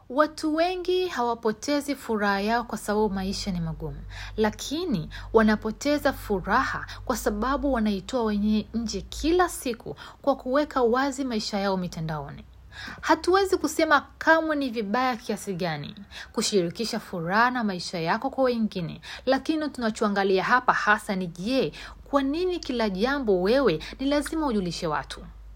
Watu wengi hawapotezi furaha yao kwa sababu maisha ni magumu, lakini wanapoteza furaha kwa sababu wanaitoa wenyewe nje kila siku kwa kuweka wazi maisha yao mitandaoni. Hatuwezi kusema kamwe ni vibaya kiasi gani kushirikisha furaha na maisha yako kwa wengine, lakini tunachoangalia hapa hasa ni je, kwa nini kila jambo wewe ni lazima ujulishe watu?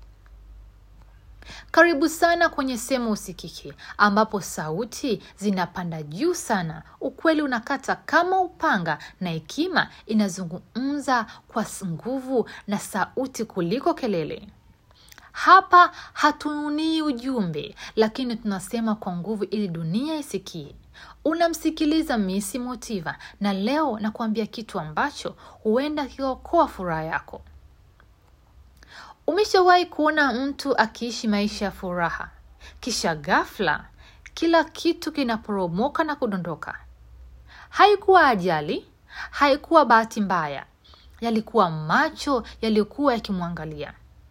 Karibu sana kwenye Sema Usikike, ambapo sauti zinapanda juu sana, ukweli unakata kama upanga, na hekima inazungumza kwa nguvu na sauti kuliko kelele. Hapa hatununii ujumbe, lakini tunasema kwa nguvu ili dunia isikie. Unamsikiliza Misi Motiva, na leo nakuambia kitu ambacho huenda kiokoa furaha yako. Umeshawahi kuona mtu akiishi maisha ya furaha, kisha ghafla kila kitu kinaporomoka na kudondoka? Haikuwa ajali, haikuwa bahati mbaya, yalikuwa macho yaliyokuwa yakimwangalia.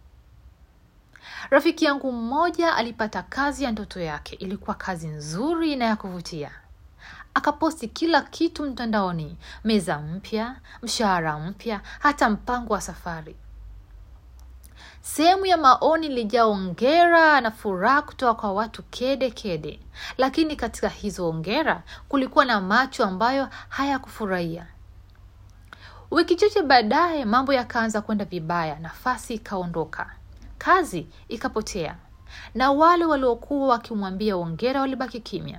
Rafiki yangu mmoja alipata kazi ya ndoto yake. Ilikuwa kazi nzuri na ya kuvutia. Akaposti kila kitu mtandaoni: meza mpya, mshahara mpya, hata mpango wa safari. Sehemu ya maoni ilijaa ongera na furaha kutoka kwa watu kede kede, lakini katika hizo ongera kulikuwa na macho ambayo hayakufurahia. Wiki chache baadaye mambo yakaanza kwenda vibaya, nafasi ikaondoka, kazi ikapotea, na wale waliokuwa wakimwambia ongera walibaki kimya.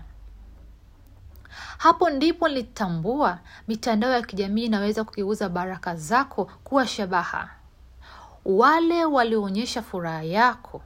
Hapo ndipo nilitambua mitandao ya kijamii inaweza kugeuza baraka zako kuwa shabaha. Wale walioonyesha furaha yako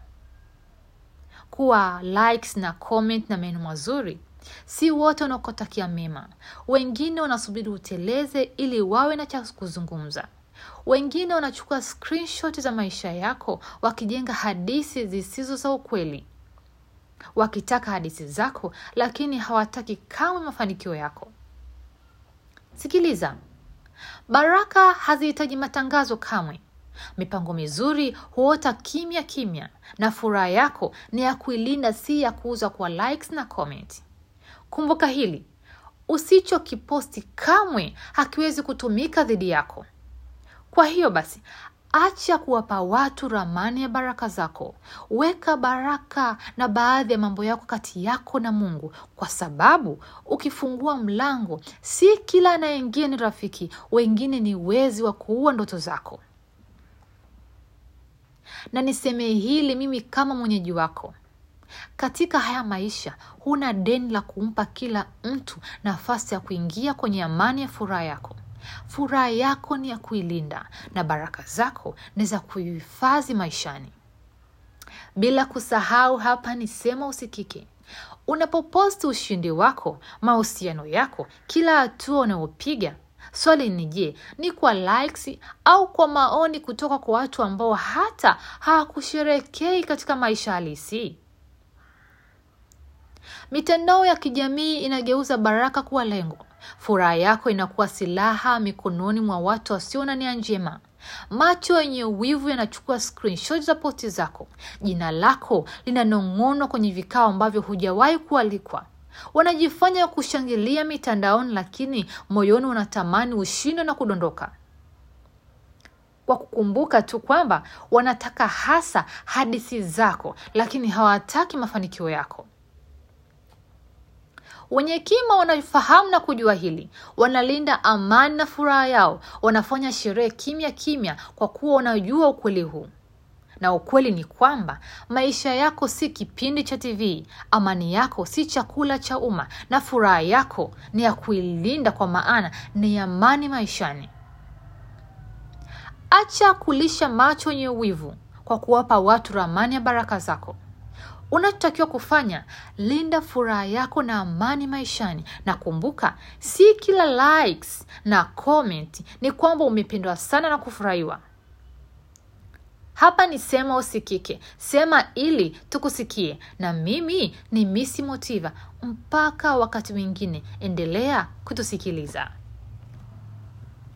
kuwa likes na comment na maneno mazuri, si wote wanaokutakia mema. Wengine wanasubiri uteleze ili wawe na cha kuzungumza. Wengine wanachukua screenshot za maisha yako wakijenga hadithi zisizo za ukweli, wakitaka hadithi zako, lakini hawataki kamwe mafanikio yako. Sikiliza, baraka hazihitaji matangazo kamwe. Mipango mizuri huota kimya kimya, na furaha yako ni ya kuilinda, si ya kuuza kwa likes na comment. Kumbuka hili, usichokiposti kamwe hakiwezi kutumika dhidi yako. Kwa hiyo basi, acha kuwapa watu ramani ya baraka zako. Weka baraka na baadhi ya mambo yako kati yako na Mungu, kwa sababu ukifungua mlango, si kila anayeingia ni rafiki. Wengine ni wezi wa kuua ndoto zako. Na niseme hili mimi kama mwenyeji wako, katika haya maisha huna deni la kumpa kila mtu nafasi ya kuingia kwenye amani ya furaha yako. Furaha yako ni ya kuilinda na baraka zako ni za kuhifadhi maishani. Bila kusahau, hapa ni Sema Usikike. Unapoposti ushindi wako, mahusiano yako, kila hatua unayopiga, swali ni je, ni kwa likes au kwa maoni kutoka kwa watu ambao hata hawakusherekei katika maisha halisi? Mitandao ya kijamii inageuza baraka kuwa lengo. Furaha yako inakuwa silaha mikononi mwa watu wasio na nia njema. Macho yenye wivu yanachukua screenshot za posti zako. Jina lako linanong'onwa kwenye vikao ambavyo hujawahi kualikwa. Wanajifanya kushangilia mitandaoni, lakini moyoni unatamani ushindwe na kudondoka, kwa kukumbuka tu kwamba wanataka hasa hadithi zako, lakini hawataki mafanikio yako. Wenye hekima wanafahamu na kujua hili, wanalinda amani na furaha yao, wanafanya sherehe kimya kimya, kwa kuwa wanajua ukweli huu. Na ukweli ni kwamba maisha yako si kipindi cha TV, amani yako si chakula cha umma, na furaha yako ni ya kuilinda, kwa maana ni amani maishani. Acha kulisha macho yenye wivu kwa kuwapa watu ramani ya baraka zako. Unachotakiwa kufanya, linda furaha yako na amani maishani, na kumbuka, si kila likes na comment ni kwamba umependwa sana na kufurahiwa. Hapa ni Sema Usikike, sema ili tukusikie. Na mimi ni Misi Motiva. Mpaka wakati mwingine, endelea kutusikiliza.